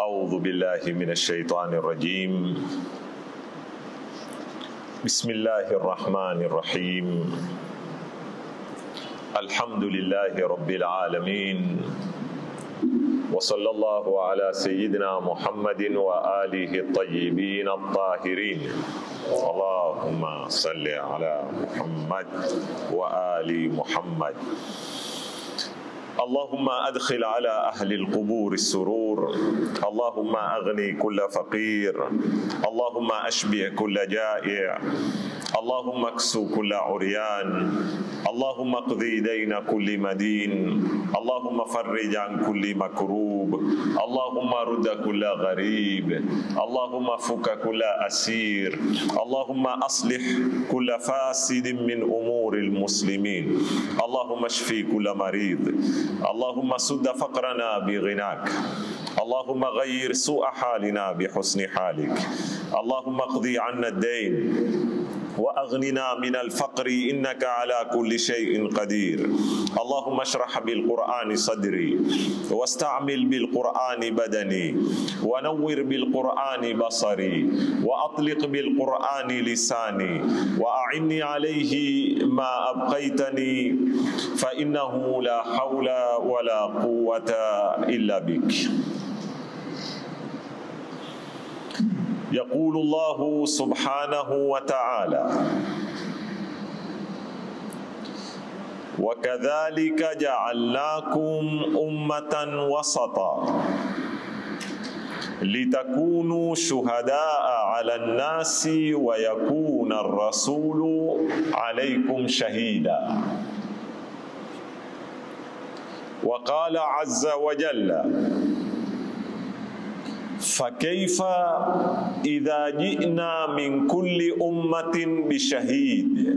أعوذ بالله من الشيطان الرجيم بسم الله الرحمن الرحيم الحمد لله رب العالمين وصلى الله على سيدنا محمد وآله الطيبين الطاهرين اللهم صل على محمد وآل محمد اللهم أدخل على أهل القبور السرور اللهم أغني كل فقير اللهم أشبع كل جائع اللهم اكسو كل عريان اللهم اقضي دين كل مدين اللهم فرج عن كل مكروب اللهم رد كل غريب اللهم فك كل أسير اللهم أصلح كل فاسد من أمور المسلمين اللهم اشفي كل مريض اللهم سد فقرنا بغناك اللهم غير سوء حالنا بحسن حالك اللهم اقضي عنا الدين واغننا من الفقر انك على كل شيء قدير اللهم اشرح بالقران صدري واستعمل بالقران بدني ونور بالقران بصري واطلق بالقران لساني واعني عليه ما ابقيتني فانه لا حول ولا قوه الا بك يقول الله سبحانه وتعالى وكذلك جعلناكم أمة وسطا لتكونوا شهداء على الناس ويكون الرسول عليكم شهيدا وقال عز وجل فكيف إذا جئنا من كل أمة بشهيد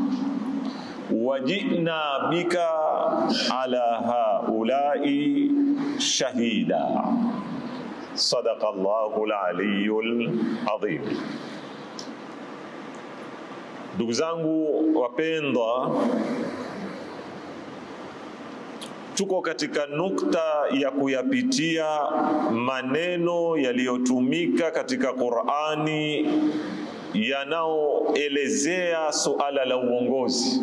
وجئنا بك على هؤلاء شهيدا صدق الله العلي العظيم ndugu zangu wapendwa tuko katika nukta ya kuyapitia maneno yaliyotumika katika Qur'ani yanayoelezea suala la uongozi,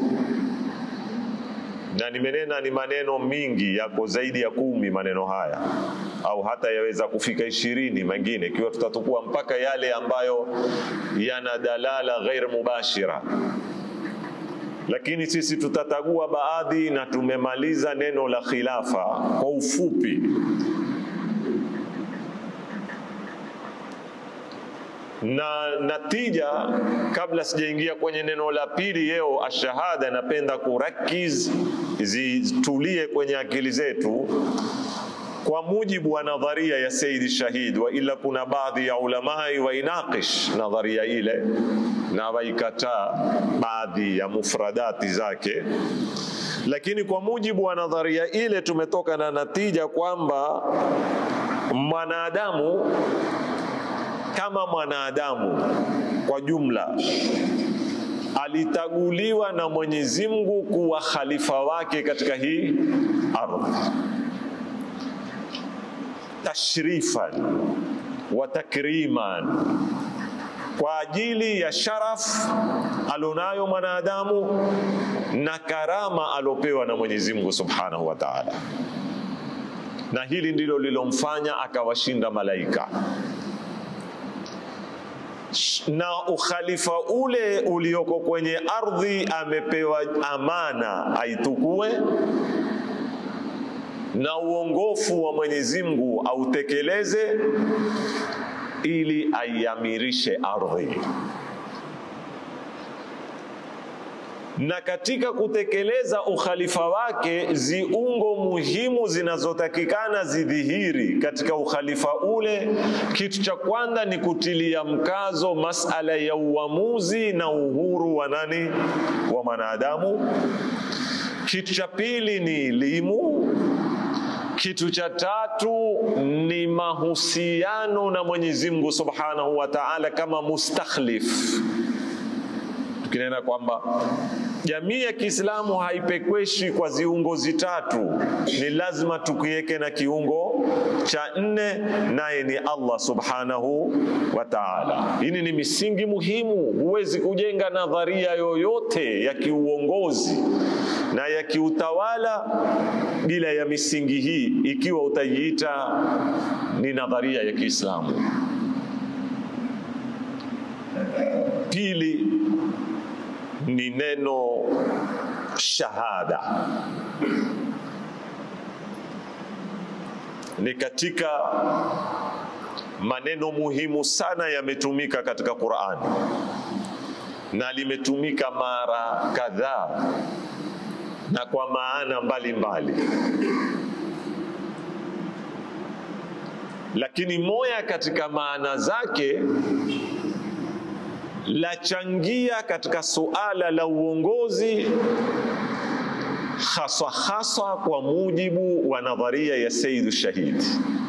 na nimenena ni maneno mingi, yako zaidi ya kumi maneno haya, au hata yaweza kufika ishirini mengine, ikiwa tutatukua mpaka yale ambayo yana dalala ghair mubashira lakini sisi tutatagua baadhi na tumemaliza neno la khilafa kwa ufupi. Na natija, kabla sijaingia kwenye neno la pili leo, ashahada, napenda kurakiz zitulie kwenye akili zetu kwa mujibu wa nadharia ya Saidi Shahid, wa ila kuna baadhi ya ulamai wainaqish nadharia ile na waikataa baadhi ya mufradati zake, lakini kwa mujibu wa nadharia ile tumetoka na natija kwamba mwanadamu kama mwanadamu kwa jumla alitaguliwa na Mwenyezi Mungu kuwa khalifa wake katika hii ardhi tashrifan wa takriman, kwa ajili ya sharaf alonayo mwanadamu na karama alopewa na Mwenyezi Mungu Subhanahu wa Ta'ala, na hili ndilo lilomfanya akawashinda malaika na ukhalifa ule ulioko kwenye ardhi amepewa amana aitukue na uongofu wa Mwenyezi Mungu autekeleze ili aiamirishe ardhi. Na katika kutekeleza ukhalifa wake, ziungo muhimu zinazotakikana zidhihiri katika ukhalifa ule. Kitu cha kwanza ni kutilia mkazo masala ya uamuzi na uhuru wa nani, wa mwanadamu. Kitu cha pili ni elimu. Kitu cha tatu ni mahusiano na Mwenyezi Mungu Subhanahu wa Ta'ala kama mustakhlif, tukinena kwamba jamii ya Kiislamu haipekweshi kwa ziungozi tatu, ni lazima tukiweke na kiungo cha nne, naye ni Allah subhanahu wa ta'ala. Hili ni misingi muhimu. Huwezi kujenga nadharia yoyote ya kiuongozi na ya kiutawala bila ya misingi hii, ikiwa utaiita ni nadharia ya Kiislamu. Pili ni neno shahada, ni katika maneno muhimu sana yametumika katika Qur'ani na limetumika mara kadhaa na kwa maana mbalimbali mbali. Lakini moja katika maana zake lachangia katika suala la uongozi haswa haswa kwa mujibu wa nadharia ya Sayyid Shahid.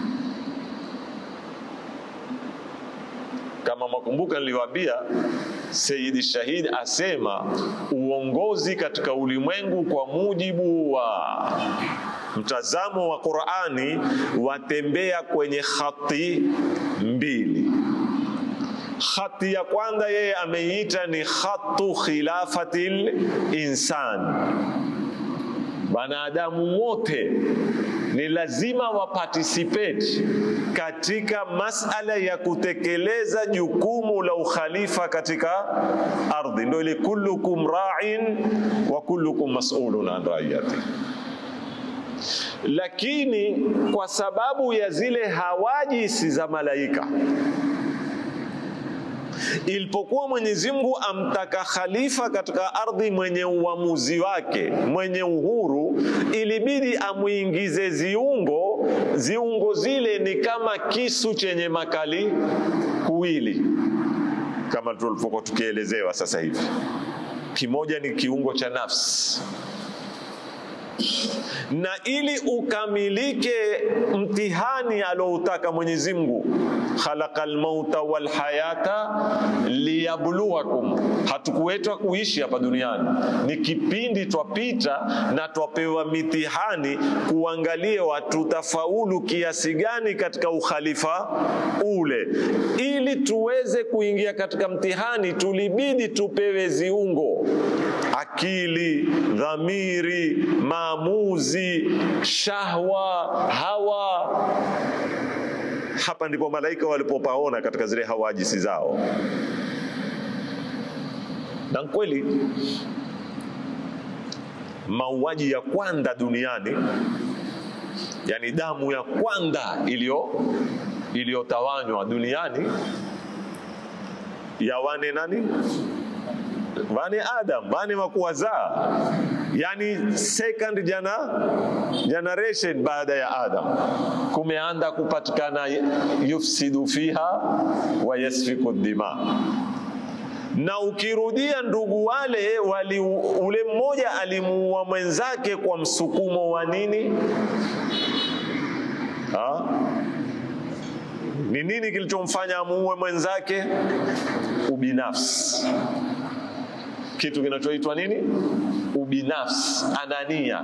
Kama mwakumbuka, niliwaambia Sayyid Shahid asema uongozi katika ulimwengu kwa mujibu wa mtazamo wa Qur'ani watembea kwenye khati mbili. Khati ya kwanza yeye ameiita ni khatu khilafatil insan, wanadamu wote ni lazima waparticipate katika masala ya kutekeleza jukumu la ukhalifa katika ardhi. Ndio ile kullukum ra'in wa kullukum mas'ulun an ra'iyati. Lakini kwa sababu ya zile hawajisi za malaika ilipokuwa Mwenyezi Mungu amtaka khalifa katika ardhi mwenye uamuzi wake, mwenye uhuru, ilibidi amuingize ziungo. Ziungo zile ni kama kisu chenye makali kuwili, kama tulivyokuwa tukielezewa sasa hivi. Kimoja ni kiungo cha nafsi na ili ukamilike mtihani aloutaka Mwenyezi Mungu, khalaqal mauta wal hayata liyabluwakum, hatukuwetwa kuishi hapa duniani, ni kipindi twapita na twapewa mitihani kuangalia tutafaulu kiasi gani katika ukhalifa ule. Ili tuweze kuingia katika mtihani, tulibidi tupewe ziungo akili, dhamiri, maamuzi, shahwa, hawa. Hapa ndipo malaika walipopaona katika zile hawajisi zao, na kweli mauaji ya kwanza duniani, yani damu ya kwanza iliyo iliyotawanywa duniani ya wane nani vane Adam vane wakuwazaa, yani second jana generation baada ya Adam, kumeanda kupatikana yufsidu fiha wa yasfiku dima. Na ukirudia ndugu wale wali, ule mmoja alimuua mwenzake kwa msukumo wa nini? Ha? Ni nini kilichomfanya amuue mwenzake? Ubinafsi kitu kinachoitwa nini? Ubinafsi, anania,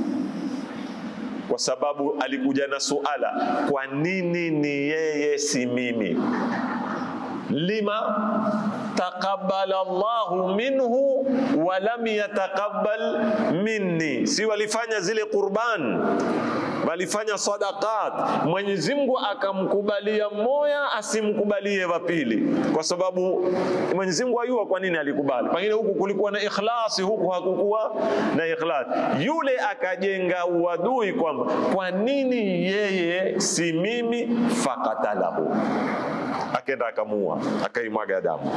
kwa sababu alikuja na suala, kwa nini ni yeye si mimi? lima taqabbala Allahu minhu wa lam yataqabbal minni, si walifanya zile qurban walifanya sadaqat, Mwenyezi Mungu akamkubalia mmoja, asimkubalie wa pili, kwa sababu Mwenyezi Mungu ayua kwa nini alikubali. Pengine huku kulikuwa na ikhlasi, huku hakukuwa na ikhlas. Yule akajenga uadui kwamba kwa nini yeye si mimi, fakatalahu, akenda akamuua, akaimwaga damu.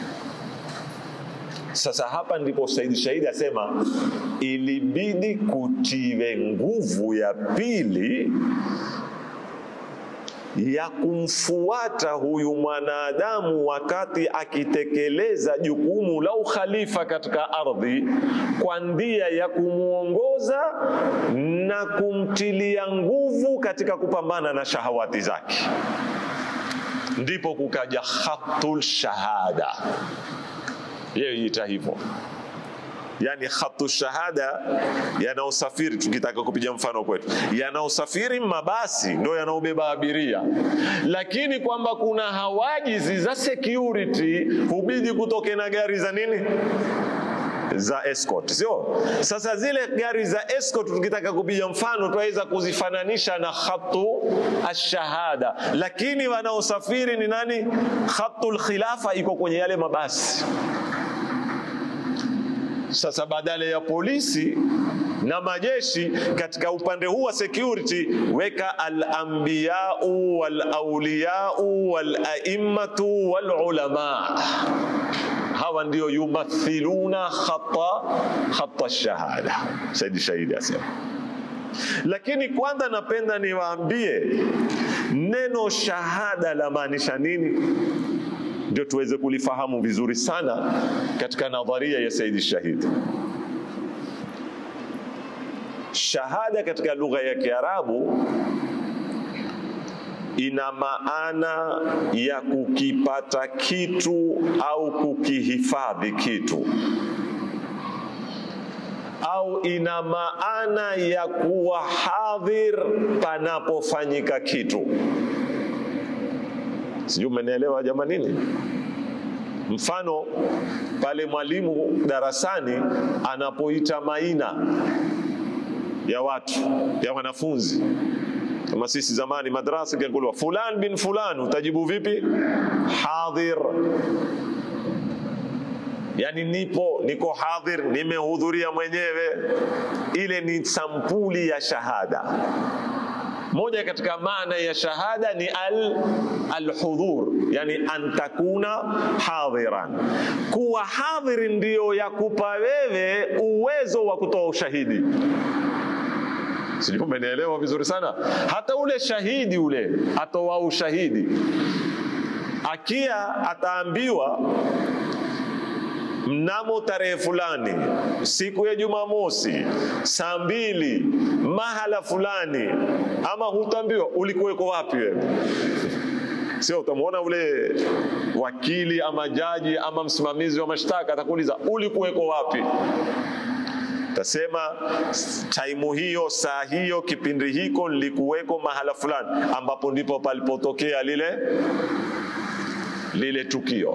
Sasa hapa ndipo Said Shahidi asema ilibidi kutiwe nguvu ya pili ya kumfuata huyu mwanadamu wakati akitekeleza jukumu la ukhalifa katika ardhi kwa ndia ya kumwongoza na kumtilia nguvu katika kupambana na shahawati zake, ndipo kukaja khatul shahada yeye ita hivyo yani khatu shahada yanaosafiri, tukitaka kupiga mfano kwetu, yanaosafiri mabasi ndo yanaobeba abiria, lakini kwamba kuna hawajizi za security hubidi kutoke na gari za nini za escort, sio? Sasa zile gari za escort tukitaka kupiga mfano tunaweza kuzifananisha na khatu ashahada, lakini wanaosafiri ni nani? Khatul khilafa iko kwenye yale mabasi. Sasa badala ya polisi na majeshi katika upande huu wa security, weka al-anbiyau wal-auliyau wal-aimmatu wal-ulama hawa ndio yumathiluna khata khata shahada. Saidi Shahidi asema. Lakini kwanza napenda niwaambie neno shahada la maanisha nini, ndio tuweze kulifahamu vizuri sana katika nadharia ya Saidi Shahidi. Shahada katika lugha ya Kiarabu ina maana ya kukipata kitu au kukihifadhi kitu, au ina maana ya kuwa hadhir panapofanyika kitu. Sijui umenielewa jamanini? Mfano pale mwalimu darasani anapoita maina ya watu ya wanafunzi kama sisi zamani madrasa kikulwa fulan bin fulan, utajibu vipi? Hadhir, yani nipo, niko hadhir, nimehudhuria mwenyewe. Ile ni sampuli ya shahada. Moja katika maana ya shahada ni al alhudhur, yani an takuna hadhiran. Kuwa hadhir ndiyo yakupa wewe uwezo wa kutoa ushahidi. Sijui umenielewa vizuri sana. Hata ule shahidi ule atoa ushahidi, akia ataambiwa mnamo tarehe fulani siku ya Jumamosi saa mbili mahala fulani, ama hutaambiwa ulikuweko wapi wewe Sio, utamwona ule wakili ama jaji ama msimamizi wa mashtaka atakuuliza ulikuweko wapi tasema taimu hiyo saa hiyo kipindi hiko nilikuweko mahala fulani ambapo ndipo palipotokea lile lile tukio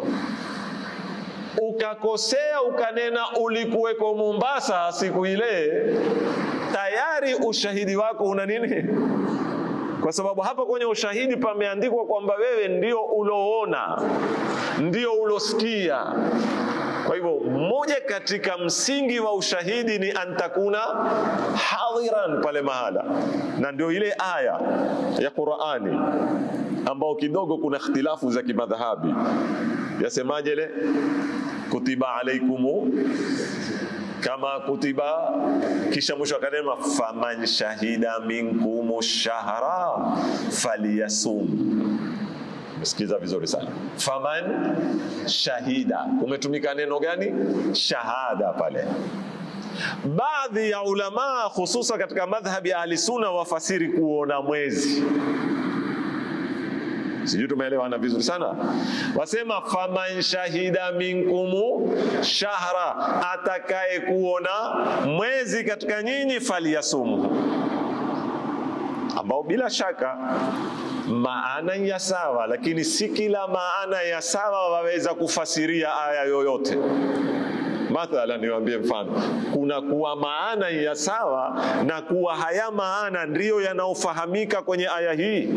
ukakosea ukanena ulikuweko Mombasa siku ile tayari ushahidi wako una nini kwa sababu hapa kwenye ushahidi pameandikwa kwamba wewe ndio uloona ndio ulosikia kwa hivyo mmoja katika msingi wa ushahidi ni antakuna hadhiran pale mahala, na ndio ile aya ya Qur'ani ambao kidogo kuna ikhtilafu za kimadhhabi. Yasemaje ile kutiba alaikumu kama kutiba, kisha mwisho akanena faman shahida minkum shahra falyasum Msikiza vizuri sana. Faman shahida, umetumika neno gani? Shahada pale. Baadhi ya ulamaa hususa katika madhhabi ya ahli sunna wafasiri kuona mwezi. Sijui tumeelewana vizuri sana. Wasema faman shahida minkumu shahra, atakaye kuona mwezi katika nyinyi falyasumu, ambao bila shaka maana ya sawa, lakini si kila maana ya sawa waweza kufasiria aya yoyote. Mathalan, niwaambie mfano, kuna kuwa maana ya sawa na kuwa haya maana ndiyo yanayofahamika kwenye aya hii.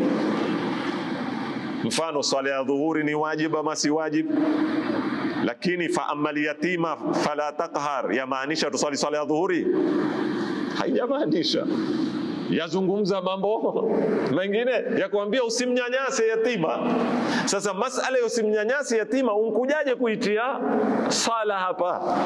Mfano, swala ya dhuhuri ni wajib ama si wajib? Lakini fa amal yatima fala taqhar, yamaanisha tuswali swala ya dhuhuri? Haijamaanisha yazungumza mambo mengine ya kuambia usimnyanyase yatima. Sasa masala ya usimnyanyase yatima unkujaje kuitia sala hapa?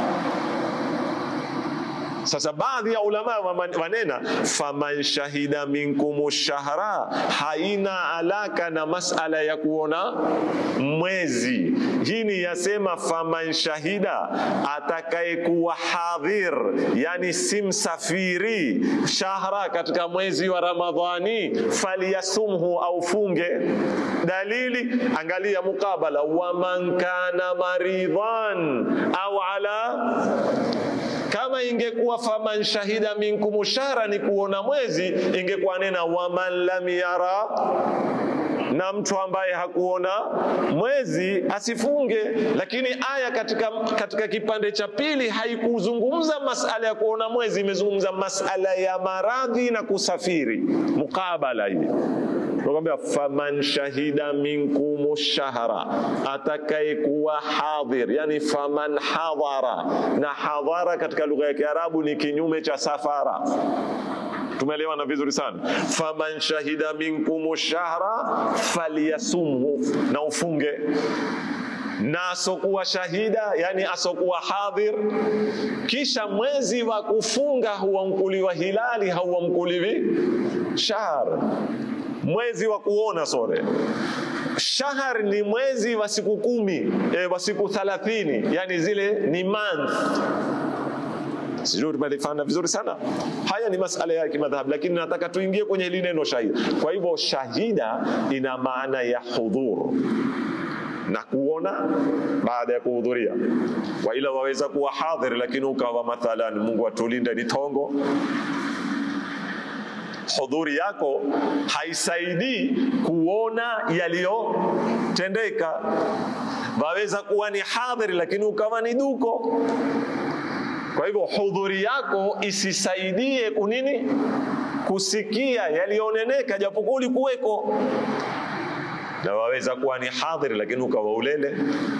Sasa baadhi ya ulama wanena faman shahida minkum shahra, haina alaka na masala ya kuona mwezi. Hii ni yasema faman shahida, atakayekuwa hadhir, yani si msafiri, shahra, katika mwezi wa Ramadhani, falyasumhu, au funge. Dalili, angalia mukabala, waman kana maridhan au ala kama ingekuwa faman shahida minkum shahra ni kuona mwezi, ingekuwa nena waman lam yara na mtu ambaye hakuona mwezi asifunge. Lakini aya katika, katika kipande cha pili haikuzungumza masala ya kuona mwezi, imezungumza masala ya maradhi na kusafiri, mukabala hii Tunakwambia faman shahida minkum shahra, atakayekuwa hadhir, yani faman hadhara. Na hadhara katika lugha ya Kiarabu ni kinyume cha safara. Tumeelewana vizuri sana. faman shahida minkum shahra falyasumhu, na ufunge na asokuwa shahida, yani asokuwa hadhir. Kisha mwezi wa kufunga huamkuliwa hilali, hauamkuliwi shahr mwezi wa kuona sore. Shahar ni mwezi wa siku kumi, e, wa siku thalathini, yani zile ni month. Sijui tumelifanya vizuri sana. Haya ni masala ya kimadhhabu, lakini nataka tuingie kwenye hili neno shahida. Kwa hivyo shahida ina maana ya hudhur na kuona baada ya kuhudhuria. Kwa ila waweza kuwa hadhir, lakini ukawa mathalan, Mungu atulinde, ni tongo hudhuri yako haisaidii kuona yaliyotendeka. Waweza kuwa ni hadhiri lakini ukawa ni duko. Kwa hivyo hudhuri yako isisaidie kunini, kusikia yaliyoneneka, japokuwa ulikuweko. Na waweza kuwa ni hadhiri lakini ukawa ulele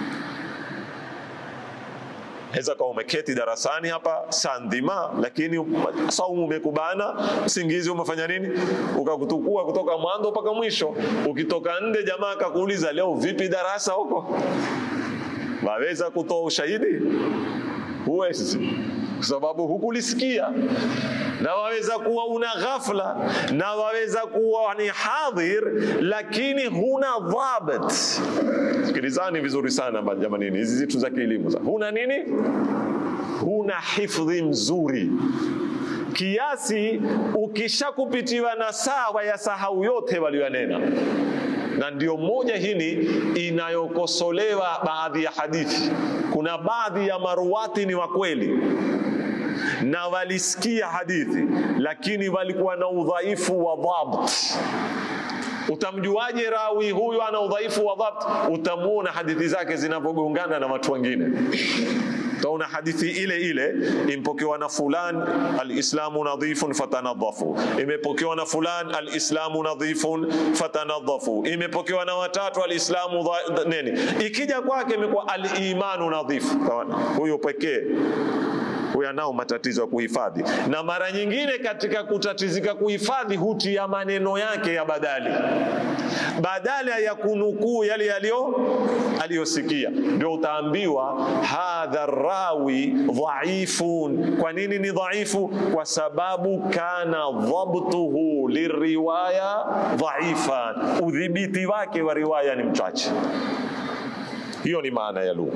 Weza kuwa umeketi darasani hapa saa nzima, lakini saumu umekubana, usingizi umefanya nini, ukakutukua kutoka mwanzo mpaka mwisho. Ukitoka nje, jamaa akakuuliza leo vipi darasa huko, waweza kutoa ushahidi? Huwezi, kwa sababu hukulisikia. Na waweza kuwa una ghafla, na waweza kuwa ni hadhir, lakini huna dhabit. Sikilizani vizuri sana jamani, hizi zitu za kielimu. Huna nini? Huna hifdhi mzuri kiasi ukishakupitiwa na sawa ya sahau yote walionena na ndio moja hili inayokosolewa baadhi ya hadithi. Kuna baadhi ya maruwati ni wa kweli na walisikia hadithi, lakini walikuwa na udhaifu wa dhabt. Utamjuaje rawi huyu ana udhaifu wa dhabt? Utamuona hadithi zake zinavyogongana na watu wengine. Utaona hadithi ile ile impokewa na fulan, alislamu nadhifun fatanadhafu, imepokewa na fulan, alislamu nadhifun fatanadhafu, imepokewa na watatu, alislamu nini, ikija kwake imekuwa alimanu nadhifu. Huyo pekee huyo anao matatizo ya kuhifadhi, na mara nyingine katika kutatizika kuhifadhi hutia maneno yake ya badali badala ya kunukuu yale yaliyo aliyosikia, ndio utaambiwa hadha rawi dhaifun. Kwa nini ni dhaifu? Kwa sababu kana dhabtuhu liriwaya dhaifan, udhibiti wake wa riwaya ni mchache. Hiyo ni maana ya lugha.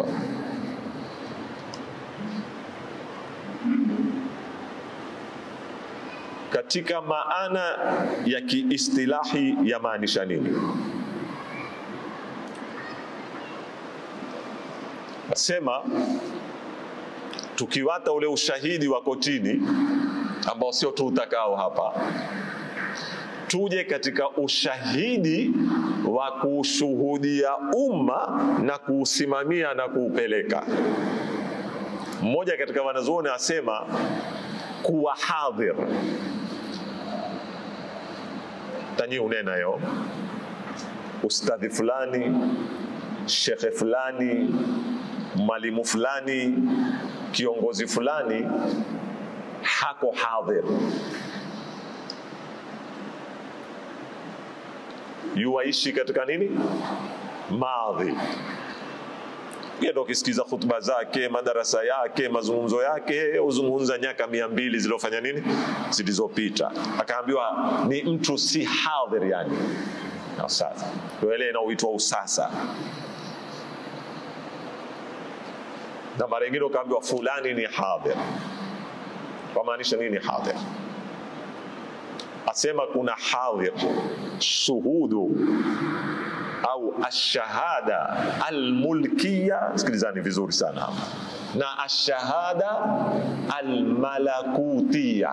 Katika maana ya kiistilahi yamaanisha nini? Nasema tukiwata ule ushahidi wa kotini ambao sio tu utakao hapa, tuje katika ushahidi wa kushuhudia umma na kuusimamia na kuupeleka. Mmoja katika wanazuoni asema kuwa hadhir tanyi unenayo ustadhi fulani shekhe fulani mwalimu fulani kiongozi fulani hako hadhir yuwaishi katika nini madhi ndo ukisikiza hutuba zake madarasa yake mazungumzo yake uzungumza nyaka mia mbili zilizofanya nini zilizopita akaambiwa ni mtu si hadhir yani sasa ile inaoitwa usasa na mara ingine ukaambiwa fulani ni hadhir wamaanisha nini hadhir asema kuna hadhir shuhudu au ashahada almulkiya. Sikilizani vizuri sana hapa, na ashahada almalakutiya.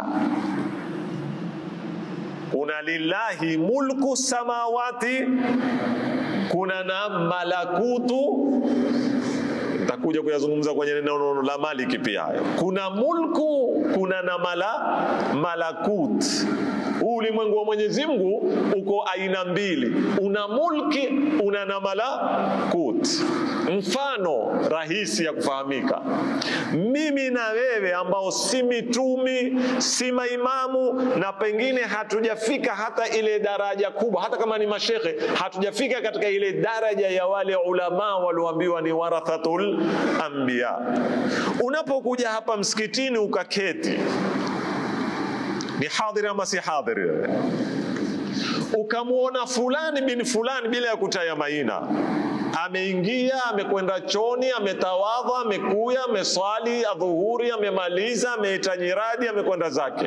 Kuna lillahi mulku samawati, kuna na malakutu takuja kuyazungumza kwenye neno la maliki pia hayo. Kuna mulku, kuna na mala, malakut. Huu ulimwengu wa Mwenyezi Mungu uko aina mbili, una mulki, una na malakut. Mfano rahisi ya kufahamika, mimi na wewe ambao si mitumi, si maimamu, na pengine hatujafika hata ile daraja kubwa, hata kama ni mashekhe, hatujafika katika ile daraja ya wale ulama walioambiwa ni warathatul anbiya. Unapokuja hapa msikitini ukaketi, ni hadhiri ama si hadhiri wewe? Ukamwona fulani bin fulani bila ya kutaya maina, ameingia amekwenda choni, ametawadha, amekuya, ameswali adhuhuri, amemaliza, ameita nyiradi, amekwenda zake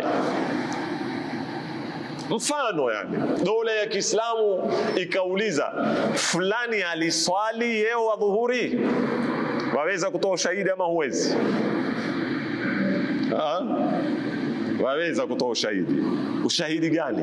mfano yani, dola ya Kiislamu ikauliza fulani aliswali yeo adhuhuri, waweza kutoa ushahidi ama huwezi? Ha? Waweza kutoa ushahidi. Ushahidi gani?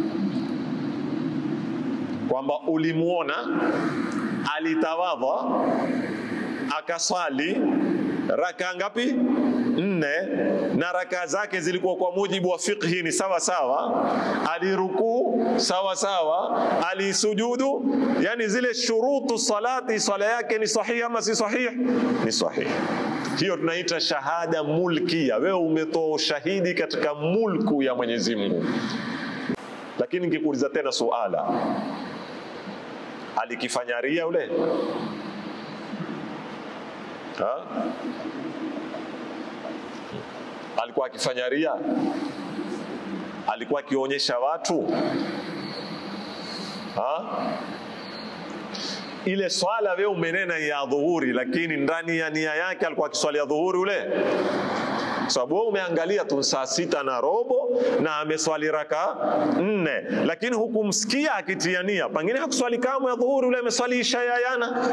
Kwamba ulimwona alitawadha akaswali raka ngapi? Nne, na raka zake zilikuwa kwa mujibu wa fiqhi ni sawa sawa, alirukuu sawa sawa, alisujudu, yani zile shurutu salati, swala yake ni sahihi ama si sahihi? Ni sahihi. Hiyo tunaita shahada mulkia. Wewe umetoa ushahidi katika mulku ya Mwenyezi Mungu. Lakini nikikuuliza tena suala, alikifanya ria ule ha? alikuwa akifanya ria? Alikuwa akionyesha watu ha? Ile swala wewe umenena ya dhuhuri, lakini ndani ya nia yake alikuwa akiswali ya dhuhuri ule, sababu wewe umeangalia tu saa sita na robo na ameswali raka nne, lakini hukumsikia akitia nia. Pengine hakuswali kamwe ya dhuhuri ule, ameswali isha ya yana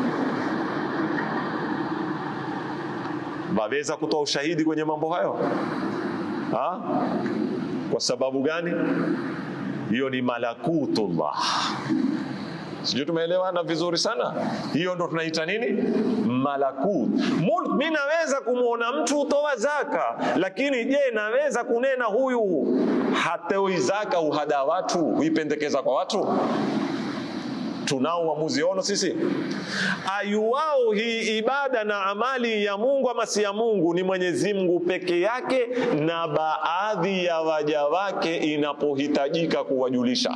waweza kutoa ushahidi kwenye mambo hayo ha? Kwa sababu gani? Hiyo ni malakutullah. Sijui tumeelewana vizuri sana. Hiyo ndo tunaita nini? Malakut. Mulk. Mi naweza kumwona mtu utoa zaka, lakini je, naweza kunena huyu hatoi zaka, uhada watu, huipendekeza kwa watu? tunao uamuzi ono sisi ayuwao hii ibada na amali ya Mungu ama si ya Mungu ni Mwenyezi Mungu peke yake, na baadhi ya waja wake inapohitajika kuwajulisha.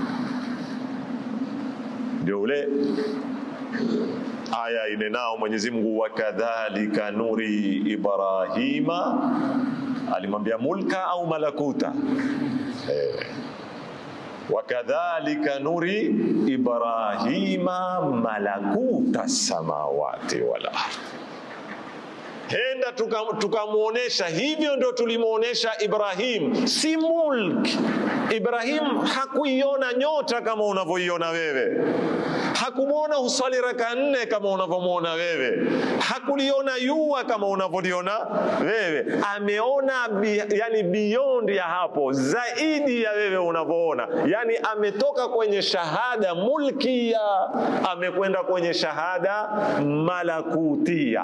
Ndio ule aya inenao Mwenyezi Mungu, wakadhalika nuri Ibrahima, alimwambia mulka au malakuta eh wakadhalika nuri Ibrahima malakuta samawati wal ardh. Henda tukamwonyesha tuka hivyo, ndio tulimwonyesha Ibrahim, si mulk. Ibrahim hakuiona nyota kama unavyoiona wewe, hakumwona huswali raka nne kama unavyomwona wewe, hakuliona yua kama unavyoliona wewe. Ameona bi, yani beyond ya hapo, zaidi ya wewe unavyoona. Yani ametoka kwenye shahada mulkia, amekwenda kwenye shahada malakutia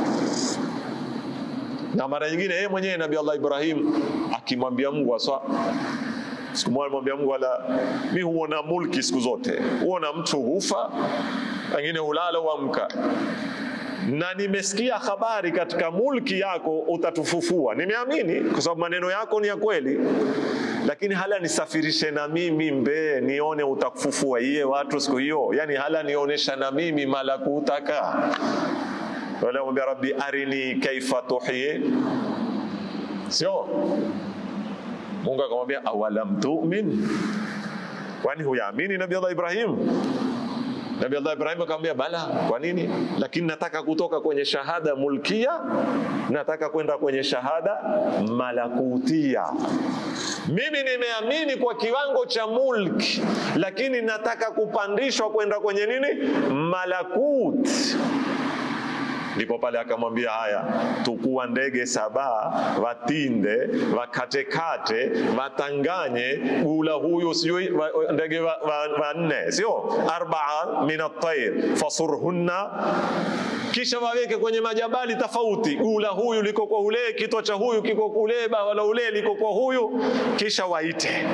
na mara nyingine yeye mwenyewe Nabii Allah Ibrahim akimwambia Mungu aswa siku moja alimwambia Mungu, wala mi huona mulki siku zote, huona mtu hufa, wengine hulala huamka, na nimesikia habari katika mulki yako utatufufua. Nimeamini kwa sababu maneno yako ni ya kweli, lakini hala nisafirishe na mimi mbee nione utakufufua iye watu siku hiyo, yani hala nionyesha na mimi malakutaka wala mwambia rabbi arini kaifa tuhyi, sio Mungu akamwambia awalam tu'min, kwani huyaamini Nabii Allah Ibrahim? Nabii Allah Ibrahim akamwambia bala, kwa nini? Lakini nataka kutoka kwenye shahada mulkia, nataka kwenda kwenye shahada malakutia. mimi nimeamini kwa kiwango cha mulki, lakini nataka kupandishwa kwenda kwenye nini, malakut. Ndipo pale akamwambia haya, tukua ndege saba, watinde, wakatekate, watanganye gula huyu sijui wa- wa- ndege wanne wa, wa nne, sio arbaa min at-tayr fasurhunna kisha waweke kwenye majabali tofauti, gula huyu liko kwa ule, kitwa cha huyu kiko kule, bawa la ule liko kwa huyu, kisha waite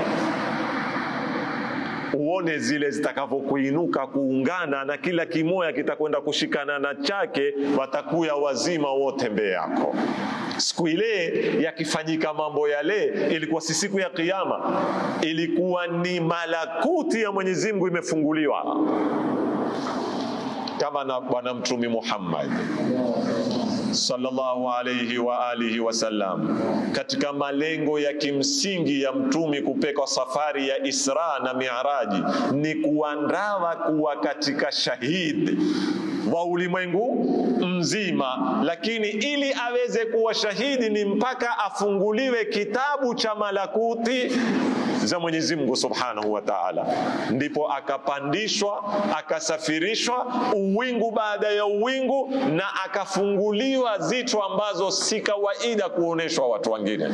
uone zile zitakavyokuinuka kuungana na kila kimoya kitakwenda kushikana na chake, watakuya wazima wote mbele yako. Siku ile yakifanyika mambo yale, ilikuwa si siku ya Kiyama, ilikuwa ni malakuti ya Mwenyezi Mungu imefunguliwa kama na Bwana Mtume Muhammad sallallahu alayhi wa alihi wasallam, katika malengo ya kimsingi ya mtumi kupeka safari ya Isra na Miaraji ni kuandawa kuwa katika shahidi wa ulimwengu mzima, lakini ili aweze kuwa shahidi ni mpaka afunguliwe kitabu cha malakuti za Mwenyezi Mungu Subhanahu wa Ta'ala, ndipo akapandishwa akasafirishwa uwingu baada ya uwingu na akafunguliwa zitu ambazo si kawaida kuoneshwa watu wengine.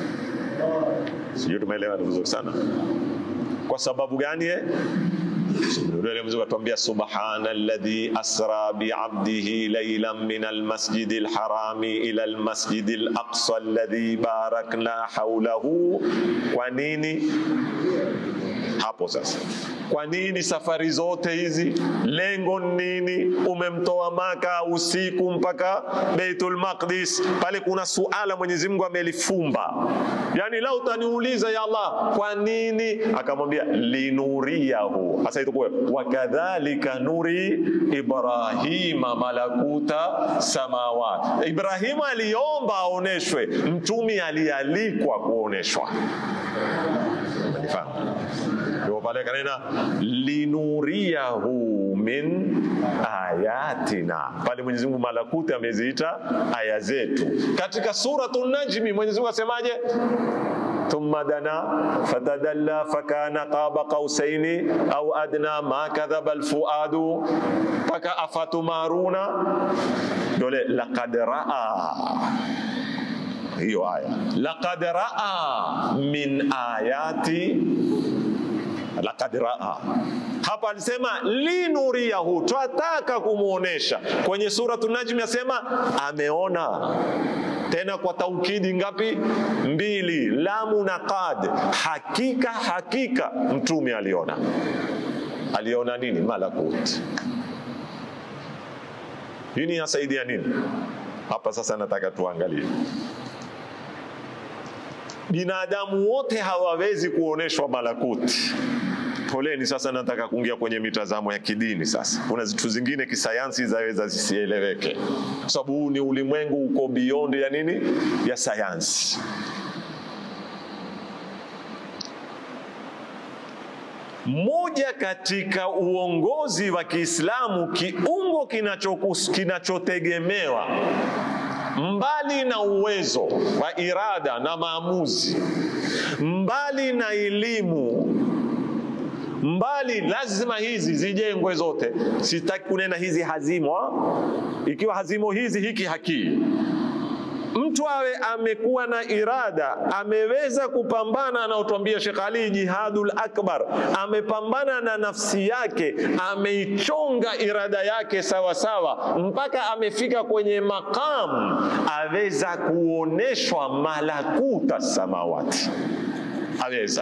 Sijui tumeelewa vizuri sana. Kwa sababu gani? eh? Yule mzee atuambia subhana alladhi asra bi'abdihi laylan min almasjid alharami ila almasjid alaqsa alladhi barakna hawlahu. Kwa nini hapo sasa? Kwa nini safari zote hizi? Lengo ni nini? Umemtoa Maka usiku mpaka Baitul Maqdis, pale kuna suala Mwenyezi Mungu amelifumba. Yani lau utaniuliza ya Allah, kwa nini? Akamwambia linuriyahu. Sasa itakuwa wakadhalika nuri Ibrahima malakuta samawat. Ibrahimu aliomba aoneshwe, mtumi alialikwa kuoneshwa. Umenifahamu? Ndio pale kanena linuriyahu min ayatina, pale Mwenyezi Mungu malakuti ameziita aya zetu. Katika suratu Najmi Mwenyezi Mungu asemaje? thumma dana fatadalla fakana qaba qausaini au adna ma kadhaba alfuadu mpaka afatumaruna dole laqad raa hiyo aya laqad raa min ayati laqad raa hapa alisema linuriyahu, twataka kumwonesha. Kwenye suratu Najmi asema ameona tena kwa taukidi ngapi? Mbili, lamu na qad. Hakika hakika mtume aliona. Aliona nini? Malakut. Hii ni yasaidia nini hapa? Sasa nataka tuangalie binadamu wote hawawezi kuoneshwa malakuti. Poleni, sasa nataka kuingia kwenye mitazamo ya kidini. Sasa kuna vitu zingine kisayansi zaweza zisieleweke, kwa sababu huu ni ulimwengu uko beyond ya nini, ya sayansi. Moja katika uongozi wa Kiislamu, kiungo kinachokus- kinachotegemewa mbali na uwezo wa irada na maamuzi, mbali na elimu, mbali lazima hizi zijengwe zote. Sitaki kunena hizi hazimwa, ikiwa hazimo hizi hiki hakii mtu awe amekuwa na irada, ameweza kupambana, anaotwambia Sheikh Ali, jihadul akbar, amepambana na nafsi yake, ameichonga irada yake sawa sawa, mpaka amefika kwenye maqam, aweza kuoneshwa malakuta samawati, aweza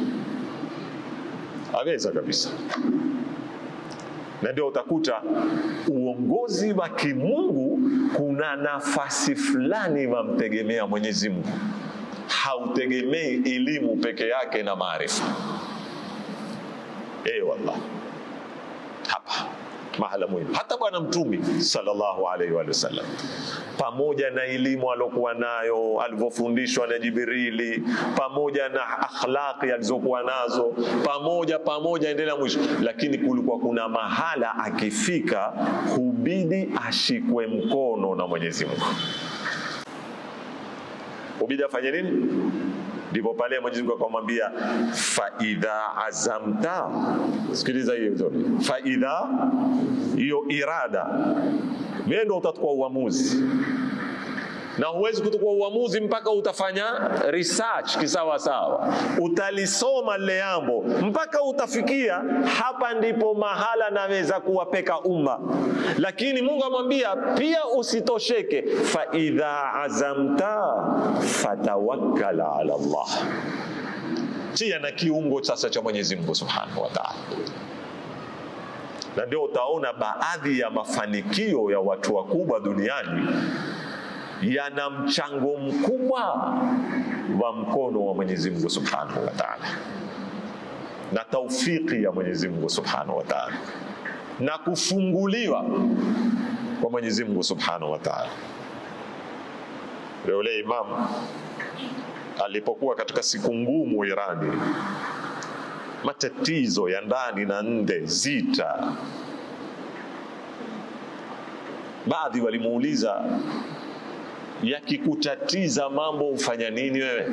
aweza kabisa na ndio utakuta uongozi wa kimungu kuna nafasi fulani wamtegemea Mwenyezi Mungu, hautegemei elimu peke yake na maarifa. Eh, wallah, hapa mahala muhimu. Hata Bwana Mtume sallallahu alaihi wa sallam, pamoja na elimu alokuwa nayo alivyofundishwa na Jibrili, pamoja na akhlaqi alizokuwa nazo, pamoja pamoja, endelea mwisho, lakini kulikuwa kuna mahala akifika, hubidi ashikwe mkono na Mwenyezi Mungu, hubidi afanye nini? ndipo pale Mwenyezi Mungu akamwambia fa idha azamta, sikiliza hiyo vizuri, fa idha, hiyo irada, wewe ndio utachukua uamuzi na huwezi kuchukua uamuzi mpaka utafanya research kisawa sawa, utalisoma lile jambo mpaka utafikia hapa, ndipo mahala naweza kuwapeka umma. Lakini Mungu amwambia pia usitosheke, fa idha azamta fatawakkal ala Allah, chia na kiungo sasa cha Mwenyezi Mungu Subhanahu wa Ta'ala na ndio utaona baadhi ya mafanikio ya watu wakubwa duniani yana mchango mkubwa wa mkono wa Mwenyezi Mungu Subhanahu wa Ta'ala na taufiki ya Mwenyezi Mungu Subhanahu wa Ta'ala na kufunguliwa kwa Mwenyezi Mungu Subhanahu wa Ta'ala. Leo ile Imam alipokuwa katika siku ngumu Irani, matatizo ya ndani na nje, zita, baadhi walimuuliza yakikutatiza mambo ufanya nini wewe?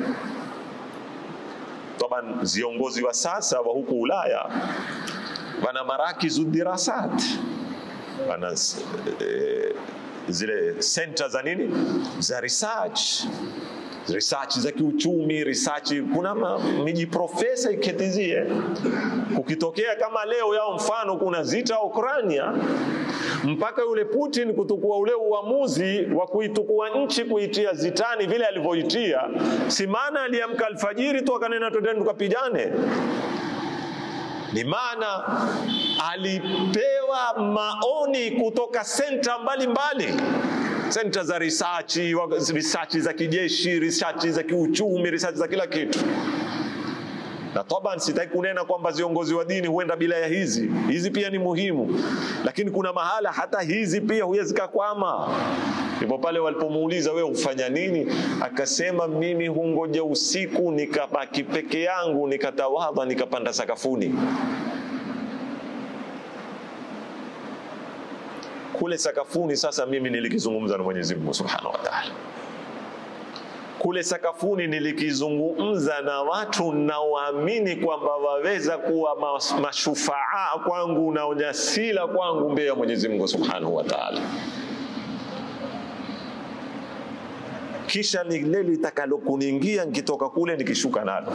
Taban, viongozi wa sasa wa huku Ulaya wana marakizu dirasat, wana e, zile center za nini za research research za kiuchumi, research. Kuna miji profesa iketizie, kukitokea kama leo yao, mfano kuna zita Ukrania, mpaka yule Putin kutukua ule uamuzi wa kuitukua nchi kuitia zitani vile alivyoitia, si maana aliamka alfajiri tu akanena twendeni tukapigane ni maana alipewa maoni kutoka senta mbalimbali senta za research, research za kijeshi, research za kiuchumi, research za kila kitu. Na taban, sitaki kunena kwamba viongozi wa dini huenda bila ya hizi hizi, pia ni muhimu, lakini kuna mahala hata hizi pia huwezi kakwama. Ndipo pale walipomuuliza wewe hufanya nini, akasema mimi hungoja usiku nikabaki peke yangu, nikatawadha, nikapanda sakafuni kule sakafuni. Sasa mimi nilikizungumza na Mwenyezi Mungu Subhanahu wa Ta'ala kule sakafuni nilikizungumza na watu naoamini kwamba waweza kuwa mashufaa kwangu na ujasila kwangu mbele ya Mwenyezi Mungu Subhanahu wa Ta'ala. Kisha lile litakalo kuniingia nikitoka kule nikishuka nalo,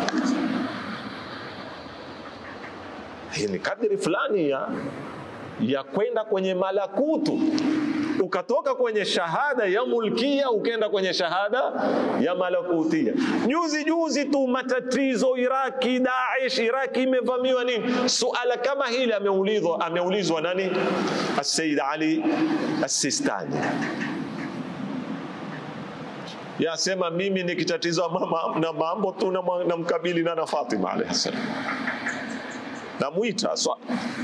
hii ni kadiri fulani ya ya kwenda kwenye malakutu ukatoka kwenye shahada ya mulkia ukenda kwenye shahada ya malakutia. Juzi juzi tu matatizo Iraki, Daesh, Iraki imevamiwa nini, suala kama hili ameulizwa, ameulizwa nani? Sayyid Ali As-Sistani yasema, mimi nikitatizwa mama na mambo tu na mkabili na na Fatima alayhi salam, namwita so,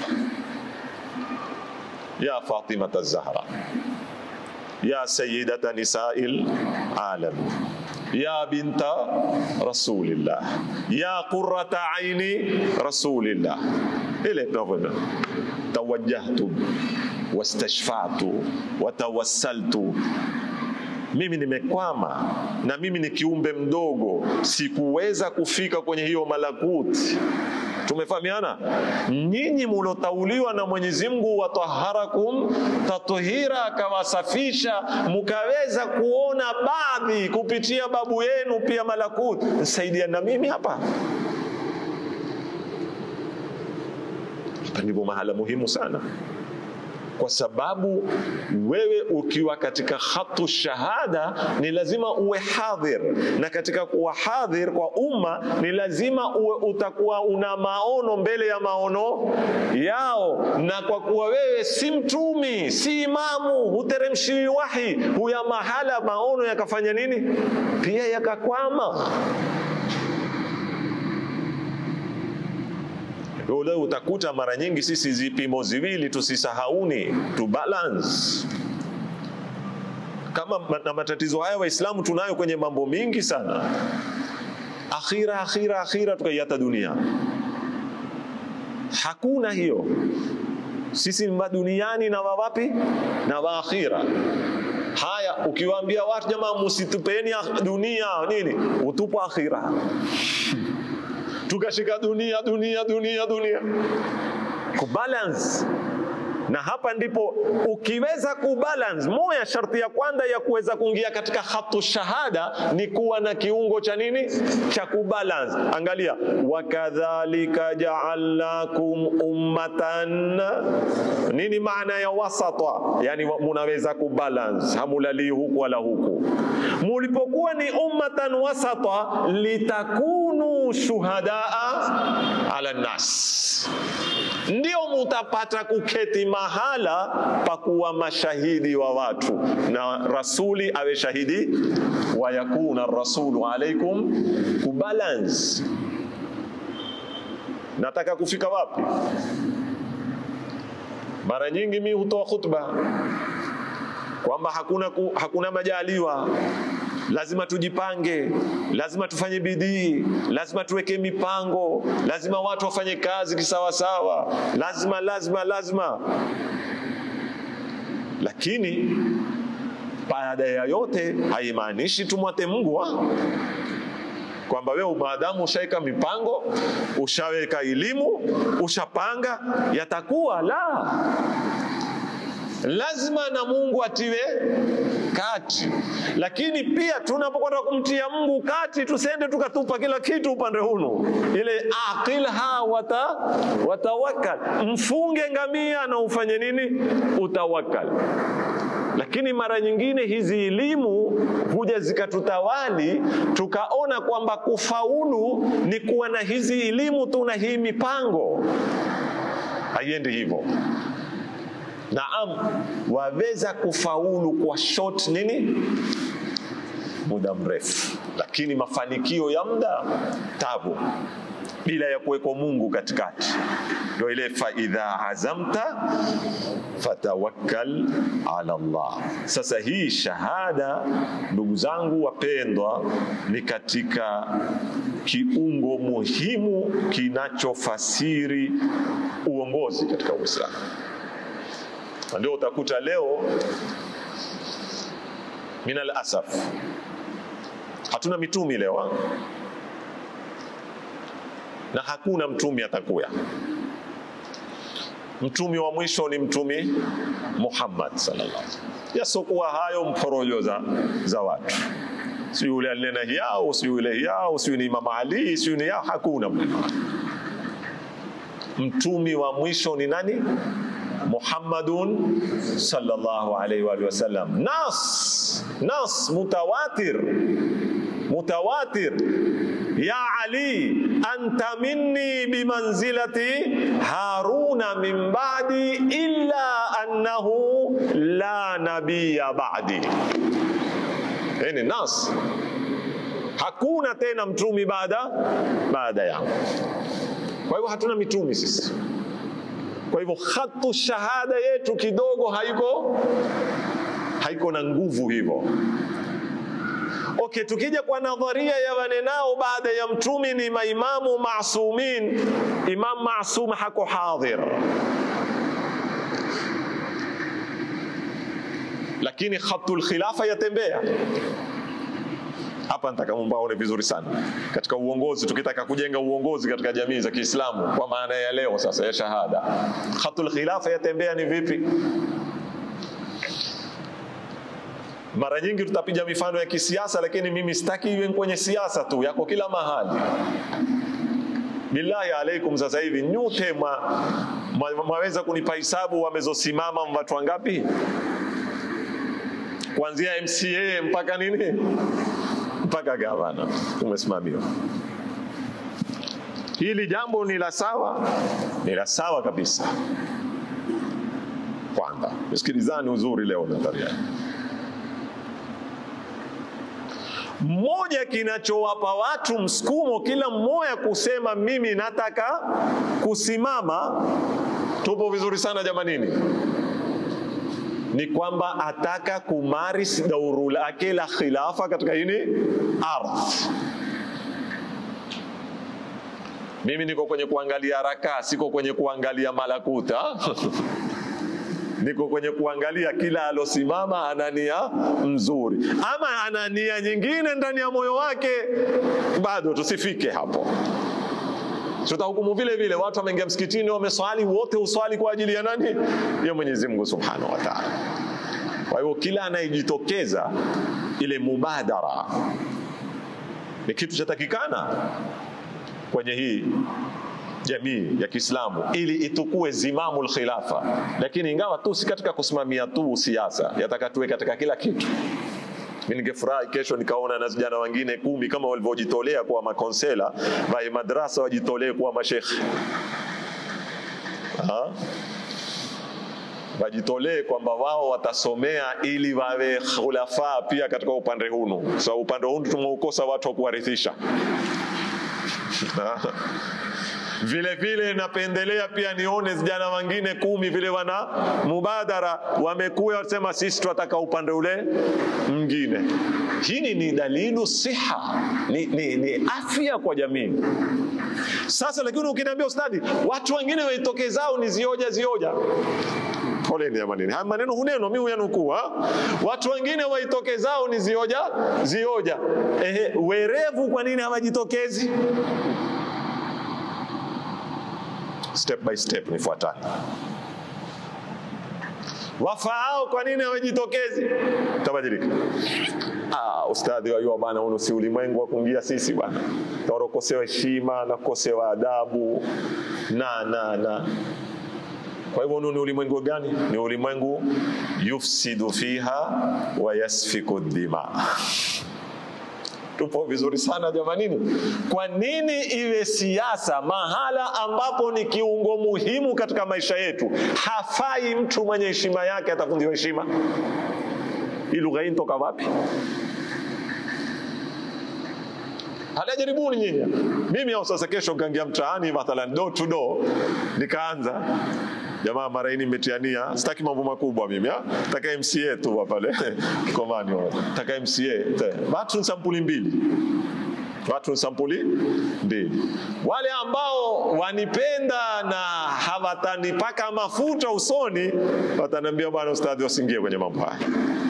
ya Fatima Az-Zahra ya sayyidata nisa'il alam ya binta rasulillah ya qurrata aini rasulillah, ile tunavyoenda tawajjahtu wastashfa'tu watawassaltu mimi nimekwama na mimi ni kiumbe mdogo, sikuweza kufika kwenye hiyo malakuti. Tumefahamiana? Nyinyi mulotauliwa na Mwenyezi Mungu, wataharakum tathira, akawasafisha mukaweza kuona baadhi kupitia babu yenu pia malakuti. Nsaidia na mimi hapa hapa, ndipo mahala muhimu sana kwa sababu wewe ukiwa katika khatu shahada ni lazima uwe hadhir, na katika kuwa hadhir kwa umma ni lazima uwe utakuwa una maono mbele ya maono yao, na kwa kuwa wewe si mtumi, si imamu, huteremshiwi wahi, huya mahala maono yakafanya nini, pia yakakwama. Leo utakuta mara nyingi sisi zipimo ziwili tusisahauni, tu balance kama na matatizo haya Waislamu tunayo kwenye mambo mingi sana, akhira akhira akhira, tukaiata dunia. Hakuna hiyo, sisi maduniani na wawapi na waakhira. Haya, ukiwaambia watu jamaa, msitupeni dunia nini, utupo akhira. Tukashika dunia dunia dunia dunia, kubalance na hapa ndipo ukiweza kubalance. Moja sharti ya kwanza ya kuweza kuingia katika khatu shahada ni kuwa na kiungo cha nini, cha kubalance. Angalia, wakadhalika ja'alnakum ummatan, nini maana ya wasata? Yani munaweza kubalance, hamulalii huku wala huku. Mulipokuwa ni ummatan wasata, litakunu shuhadaa ala nas ndio mutapata kuketi mahala pa kuwa mashahidi wa watu, na rasuli awe shahidi, wa yakuna rasulu alaikum kubalance. Nataka kufika wapi? Mara nyingi mi hutoa khutba kwamba hakuna, ku, hakuna majaliwa lazima tujipange, lazima tufanye bidii, lazima tuweke mipango, lazima watu wafanye kazi kisawasawa, lazima lazima lazima. Lakini baada ya yote haimaanishi tumwate Mungu wa kwamba wewe maadamu ushaweka mipango, ushaweka elimu, ushapanga, yatakuwa la lazima na Mungu atiwe kati, lakini pia tunapokwenda kumtia Mungu kati, tusende tukatupa kila kitu upande hunu. Ile aqilha wata watawakal, mfunge ngamia na ufanye nini? Utawakal. Lakini mara nyingine hizi elimu huja zikatutawali, tukaona kwamba kufaulu ni kuwa na hizi elimu tu na hii mipango. Haiendi hivyo. Naam, waweza kufaulu kwa short nini, muda mrefu, lakini mafanikio ya muda tabu, bila ya kuwekwa Mungu katikati. Ndio ile faidha azamta fatawakkal ala Allah. Sasa hii shahada, ndugu zangu wapendwa, ni katika kiungo muhimu kinachofasiri uongozi katika Uislamu na ndio utakuta leo, minal asaf, hatuna mitumi leo na hakuna mtumi atakuya. Mtumi wa mwisho ni mtumi Muhammad sallallahu alaihi wasallam. Yasokuwa hayo mporojo za, za watu, si yule alinena hiyao, si yule hiyao, si ni Imam Ali, si ni yao, hakuna mneno. Mtumi wa mwisho ni nani? Muhammadun sallallahu alaihi wa sallam. Nas nas mutawatir mutawatir ya Ali anta minni bimanzilati Haruna min ba'di illa annahu la nabiyya ba'di. Hii nas, hakuna tena mtumi baada baada yangu. Kwa hivyo hatuna mitumi sisi. Kwa hivyo khatu shahada yetu kidogo haiko haiko na nguvu hivyo. Okay, tukija kwa nadharia ya wanenao baada ya mtumi ni maimamu masumin, Imam Masum hako hadhir, lakini khatul khilafa yatembea hapa nataka mumbaone vizuri sana katika uongozi. Tukitaka kujenga uongozi katika jamii za Kiislamu kwa maana ya leo sasa ya shahada, khatul khilafa yatembea ni vipi? Mara nyingi tutapiga mifano ya kisiasa, lakini mimi sitaki iwe kwenye siasa tu, yako kila mahali. Billahi alaikum, sasa hivi nyote mwaweza kunipa hisabu wamezosimama watu wangapi, kuanzia MCA mpaka nini mpaka gavana umesimamiwa. Hili jambo ni la sawa, ni la sawa kabisa. Kwanza msikilizani uzuri leo nadharia mmoja kinachowapa watu msukumo kila mmoja kusema mimi nataka kusimama. Tupo vizuri sana jamanini, ni kwamba ataka kumaris dauru lake la khilafa katika hini ardhi. Mimi niko kwenye kuangalia raka, siko kwenye kuangalia malakuta niko kwenye kuangalia kila alosimama ana nia mzuri, ama ana nia nyingine ndani ya moyo wake, bado tusifike hapo. Tutahukumu vile vile, watu wameingia msikitini, wameswali, wote uswali kwa ajili ya nani? Ya Mwenyezi Mungu Subhanahu wa Ta'ala. Kwa hivyo kila anayejitokeza ile mubadara ni kitu chatakikana kwenye hii jamii ya Kiislamu ili itukue zimamul khilafa, lakini ingawa tu si katika kusimamia tu siasa, yataka tuwe katika kila kitu. Mimi ningefurahi kesho nikaona na vijana wengine kumi kama walivyojitolea kuwa makonsela wa madrasa wajitolee kuwa mashekhe wajitolee kwamba wao watasomea ili wawe khulafa pia katika upande hunu. So upande hunu tumeukosa watu wa kuwarithisha vile vile napendelea pia nione vijana wengine kumi vile wana mubadara wamekuwa wasema sisi tunataka upande ule mwingine. Hii ni dalilu siha, ni, ni, ni afya kwa jamii. Sasa lakini ukiniambia ustadhi, watu wengine waitokezao ni zioja zioja Poleni jamanini, haya maneno huneno mimi huyanukuu. Watu wengine waitokezao ni zioja zioja. Ehe, werevu kwa nini hawajitokezi? Step by step nifuatane. Wafaao kwa nini hawajitokezi? Tabadilika. Ah, ustadhi wajua bana, huu si ulimwengu wa kuingia sisi bwana, tarokosewa heshima na kukosewa adabu na na na kwa hivyo ni ulimwengu gani? Ni ulimwengu yufsidu fiha wa yasfiku dima. Tupo vizuri sana jamanini. Kwa nini iwe siasa mahala ambapo ni kiungo muhimu katika maisha yetu? Hafai mtu mwenye heshima yake atafundiwa heshima. Hii lugha hii toka wapi? Hata jaribuni nyinyi. Mimi au sasa kesho nikaingia mtaani mathalan door to door nikaanza jamaa mara hii nimetiania, sitaki mambo makubwa mimi ha? Nataka MCA tu pale Komani, nataka MCA. Watu ni sampuli mbili, watu ni sampuli mbili. Wale ambao wanipenda na hawatanipaka mafuta usoni, wataniambia bwana ustadhi, wasingie kwenye mambo haya,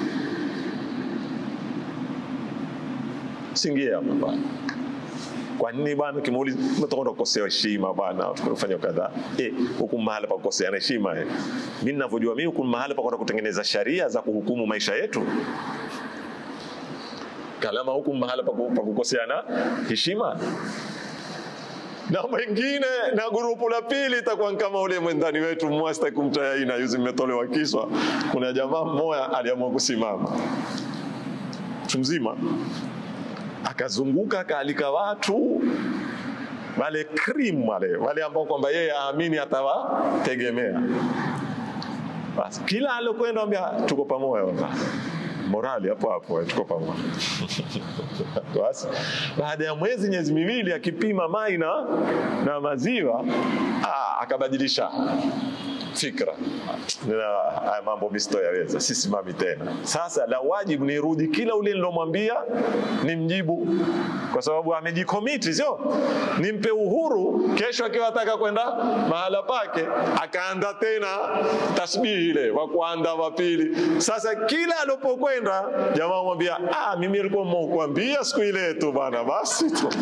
singie hapo bwana kwa nini bwana, kimuuliza umetoka kukosewa heshima bwana, tukufanya kadhaa eh, huku mahala pa kukoseana heshima eh. Mimi ninavyojua mimi, huku mahala pa kwenda kutengeneza sharia za kuhukumu maisha yetu, kalama huku mahala pa kukoseana heshima na mwingine na grupu la pili itakuwa kama ule mwendani wetu mmoja, sitaki kumtaja jina, yuzi mmetolewa kiswa. Kuna jamaa mmoja aliamua kusimama mtu mzima akazunguka akaalika watu wale cream wale wale ambao kwamba yeye aamini atawategemea. Basi kila alokwenda ambia tuko pamoja baba, morali hapo hapo, tuko pamoja. Basi baada ya mwezi miezi miwili akipima mai na, na maziwa aa, akabadilisha fikra haya mambo misto yaweza sisimami tena. Sasa la wajibu nirudi kila ule nilomwambia nimjibu, kwa sababu amejikomiti, sio nimpe uhuru. Kesho akiwa ataka kwenda mahala pake akaanda tena tasbihi ile wa kwanza wa pili. Sasa kila alipokwenda jamaa mwambia, ah, mimi nilikuwa mkuambia siku ile tu bana, basi tu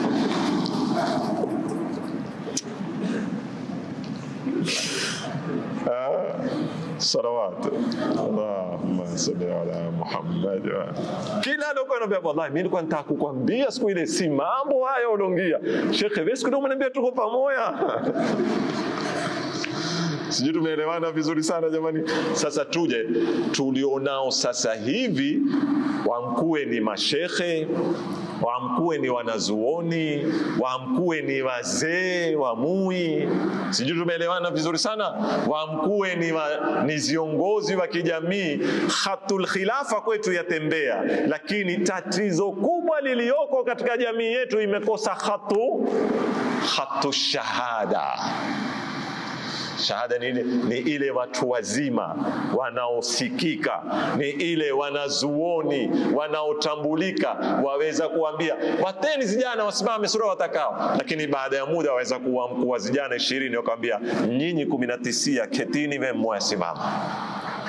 salawat Allahumma salli ala Muhammad. Kila alikuwa anambia wallahi, mimi nilikuwa nataka kukwambia siku ile, si mambo haya ulongia shekhe, wewe siku ile umeniambia tuko pamoja. Sijui tumeelewana vizuri sana jamani. Sasa tuje tulionao sasa hivi, wamkuwe ni mashekhe, wamkuwe ni wanazuoni, wamkuwe ni wazee wa mui, sijui tumeelewana vizuri sana. Wamkuwe ni, wa, ni viongozi wa kijamii. Khatul khilafa kwetu yatembea, lakini tatizo kubwa liliyoko katika jamii yetu imekosa khatu khatu shahada Shahada ni ile, ni ile watu wazima wanaosikika, ni ile wanazuoni wanaotambulika, waweza kuambia wateni vijana wasimame sura watakao, lakini baada ya muda waweza kuwa vijana ishirini wakawambia nyinyi kumi na tisia ketini, we mmoja simama.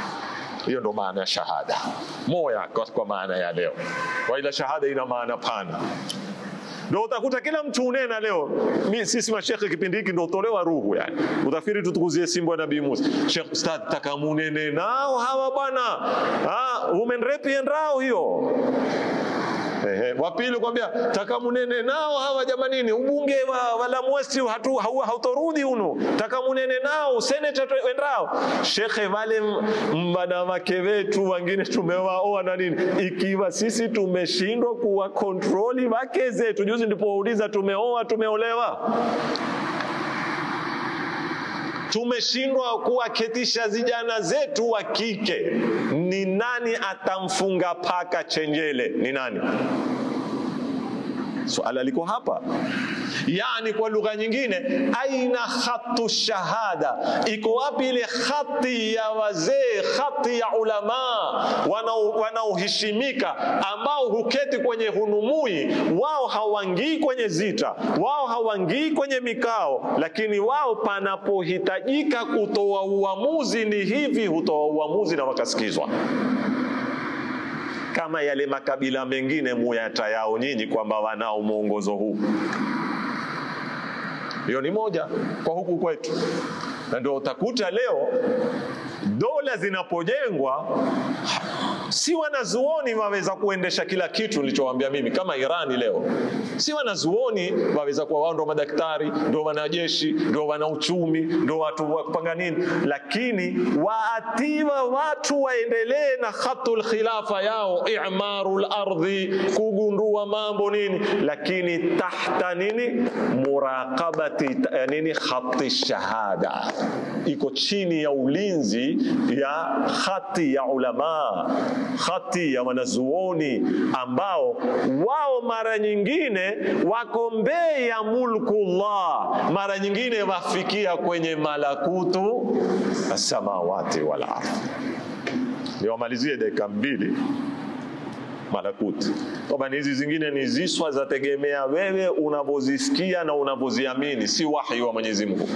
Hiyo ndo maana ya shahada moya, kwa, kwa maana ya leo, kwa ila shahada ina maana pana ndo utakuta kila mtu unena leo. Mi, sisi mashekhe kipindi hiki ndo utolewa ruhu yani, utafikiri tutukuzie simbo ya Nabii Musa. Sheikh Ustadh, taka munene nao hawa bwana, ah, women rape rao hiyo Ehe, wa pili kwambia taka munene nao hawa jamanini, ubunge wa, wa Lamu West hatu hau- hautorudi unu, taka munene nao seneta tu- wendao shekhe, wale wanawake wetu wengine tumewaoa na nini, ikiwa sisi tumeshindwa kuwa kontroli wake zetu. Juzi ndipouliza tumeoa tumeolewa tumeshindwa kuwaketisha vijana zetu wa kike. Ni nani atamfunga paka chenjele? Ni nani? Swala liko hapa. Yani, kwa lugha nyingine, aina khatu shahada, iko wapi ile khati ya wazee, khati ya ulamaa wanao- wanaoheshimika, ambao huketi kwenye hunumui, wao hawangii kwenye zita, wao hawangii kwenye mikao, lakini wao panapohitajika kutoa uamuzi ni hivi, hutoa uamuzi na wakasikizwa kama yale makabila mengine muyata yao nyinyi kwamba wanao mwongozo huu. Hiyo ni moja kwa huku kwetu, na ndio utakuta leo dola zinapojengwa si wanazuoni waweza kuendesha kila kitu nilichowaambia mimi, kama Irani leo, si wanazuoni waweza kuwa wao ndo madaktari, ndo wanajeshi, ndo wana uchumi, ndo watu wa kupanga nini, lakini waatiwa watu waendelee na khatul khilafa yao, i'marul ardhi, kugundua mambo nini, lakini tahta nini, muraqabati eh, nini, khati shahada, iko chini ya ulinzi ya khati ya ulama khati ya wanazuoni ambao wao mara nyingine wako mbele ya mulkullah, mara nyingine wafikia kwenye malakutu samawati wal ardhi. Niwamalizie dakika mbili malakuti. Kwamba hizi zingine ni ziswa zategemea wewe unavyozisikia na unavyoziamini, si wahi wa Mwenyezi Mungu.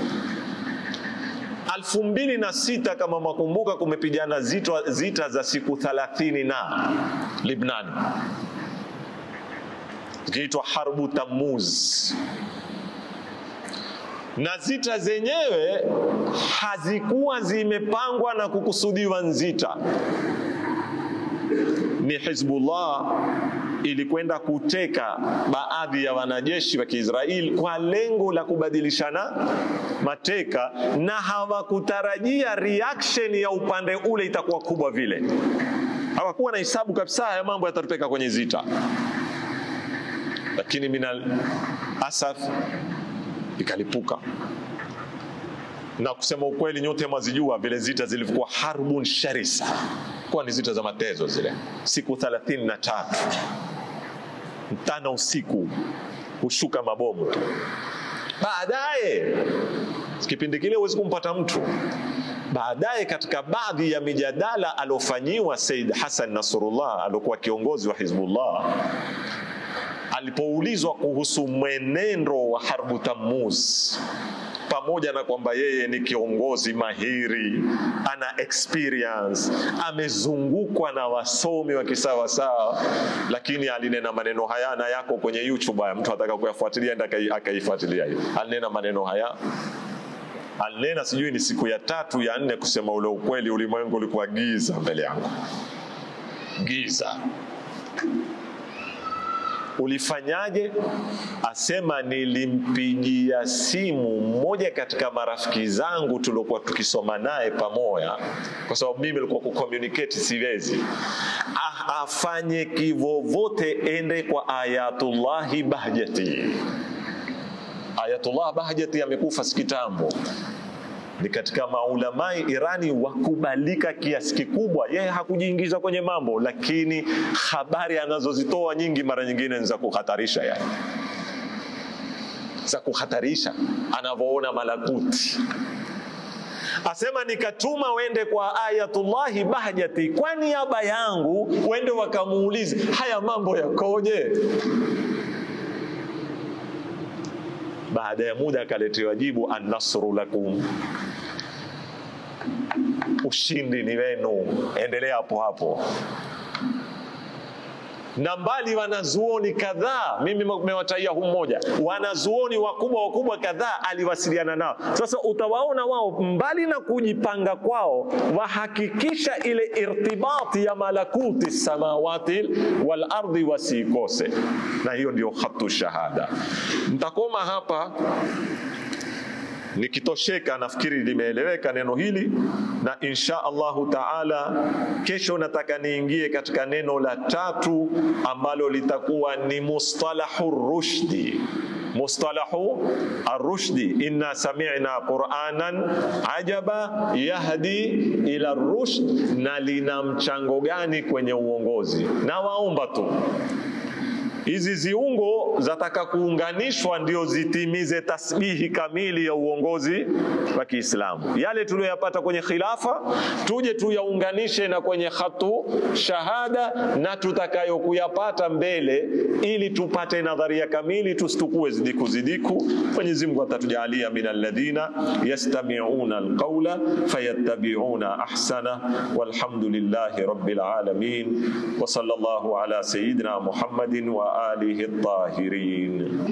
Alfu mbili na sita kama makumbuka, kumepigana zita, zita za siku thalathini na Libnani zikiitwa Harbu Tammuz, na zita zenyewe hazikuwa zimepangwa na kukusudiwa nzita, ni Hizbullah ilikwenda kuteka baadhi ya wanajeshi wa Kiisraeli kwa lengo la kubadilishana mateka, na hawakutarajia reaction ya upande ule itakuwa kubwa vile. Hawakuwa na hisabu kabisa haya mambo yatatupeka kwenye zita, lakini minal asaf ikalipuka na kusema ukweli, nyote mwazijua vile zita zilivyokuwa harbun sharisa, kuwa ni zita za matezo zile, siku thelathini na tatu mchana usiku, hushuka mabomu tu. Baadaye kipindi kile huwezi kumpata mtu. Baadaye katika baadhi ya mijadala aliofanyiwa Said Hassan Nasrullah aliokuwa kiongozi wa Hizbullah alipoulizwa kuhusu mwenendo wa Harbu Tammuz pamoja na kwamba yeye ni kiongozi mahiri, ana experience, amezungukwa na wasomi wa kisawasawa, lakini alinena maneno haya na yako kwenye YouTube. Haya, mtu ataka kuyafuatilia enda akaifuatilia hiyo. Alinena maneno haya, alinena sijui ni siku ya tatu ya nne, kusema ule ukweli, ulimwengu ulikuwa giza mbele yangu, giza Ulifanyaje? Asema nilimpigia simu mmoja katika marafiki zangu tuliokuwa tukisoma naye pamoja, kwa sababu mimi nilikuwa kucommunicate siwezi. Ah, afanye kivovote, ende kwa Ayatullahi Bahjati. Ayatullah Bahjati amekufa sikitambo ni katika maulamai Irani wakubalika kiasi kikubwa. Yeye hakujiingiza kwenye mambo, lakini habari anazozitoa nyingi mara nyingine ni za kuhatarisha, yani za kuhatarisha, anavyoona malakuti. Asema nikatuma wende kwa Ayatullahi Bahjati kwa niaba yangu, wende wakamuulize haya mambo yakoje. Baada ya muda akaletewa jibu, annasru lakum ushindi ni wenu, endelea hapo hapo na mbali wanazuoni kadhaa, mimi nimewataia huu mmoja, wanazuoni wakubwa wakubwa kadhaa aliwasiliana nao. Sasa utawaona wao mbali na kujipanga kwao, wahakikisha ile irtibati ya malakuti samawati wal ardhi wasiikose, na hiyo ndio khatu shahada. Nitakoma hapa nikitosheka nafikiri limeeleweka neno hili, na insha Allahu taala kesho nataka niingie katika neno la tatu ambalo litakuwa ni mustalahu rushdi. Mustalahu arushdi, inna sami'na qur'anan ajaba yahdi ila rushd, na lina mchango gani kwenye uongozi? Na waomba tu hizi ziungo zataka kuunganishwa ndio zitimize tasbihi kamili ya uongozi wa Kiislamu. Yale tuliyoyapata kwenye khilafa tuje tuyaunganishe na kwenye khatu shahada na tutakayokuyapata mbele, ili tupate nadharia kamili, tusitukue zidiku zidiku. Mwenyezi Mungu atatujalia min alladhina yastami'una alqawla fayattabi'una ahsana, walhamdulillahi rabbil alamin wa sallallahu ala sayyidina Muhammadin wa alihi at-tahirin.